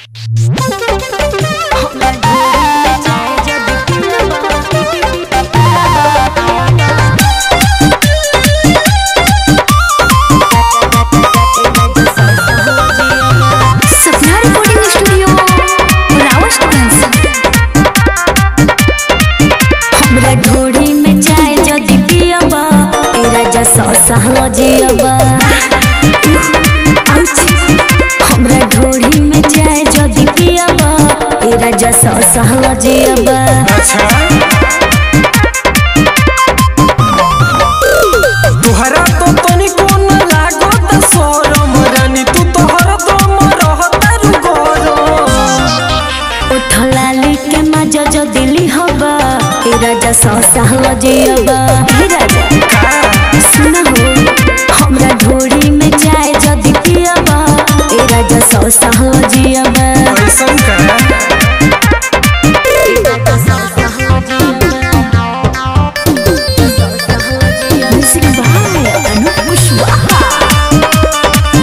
सपना recording studio Rawatganj हमरा ढोड़ी में चाय जदी पियबा ए राजा सौ सहलो जियबा हमरा ढोड़ी में चाय जदी पियबा ए राजा सौ सहलो जियबा तुहरा तो तनिको न लागत शरम रानी तू तो हरदम रहतारू गरम उठलाली के मजा जो दिली हबा ए राजा सौ सहलो जियबा ए राजा सुना हो हमरा ढोड़ी में चाय जदी पियबा ए राजा सौ सहलो जियबा ऐसन का Music by Anup Kushwaha.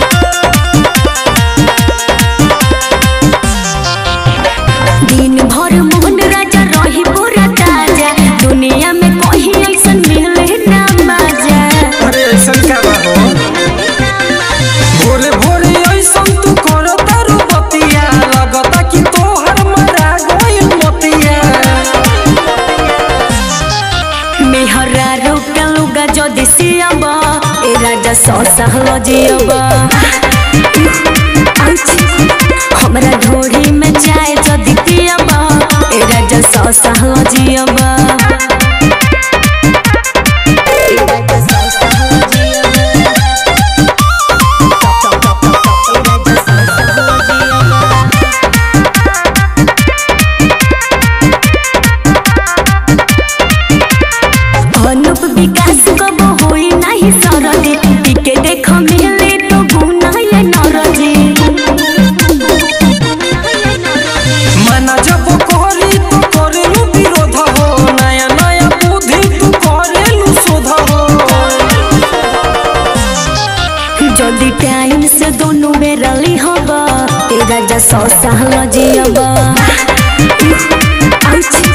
दिन भर मोहन राजा रही पूरा ताजा दुनिया में कहीं ऐसन मिले ना मजा अरे ऐसन का बा हो भोरे भोरे ऐसन तू करतारू बतिया लगता कि तोहर मरा गइल मतिया मेहरा रोका लुगा जदी सियाबा ए राजा सौ सहलो जियबा हमरा ढोड़ी में चाय जदी पियबा ए राजा सौ सहलो जियबा ए राजा सौ सहलो जियबा। ए राजा सौ सहलो जियबा। अनुप विकास कब होई नाही सरदे टिके देख मिले तो गुना ये नरजे मना जब करी तो करेलू विरोध हो नया नया बुद्धि तू करेलू शोध हो जदी टाइम से दोनों में रली हबा ए राजा सौ सहल जियबा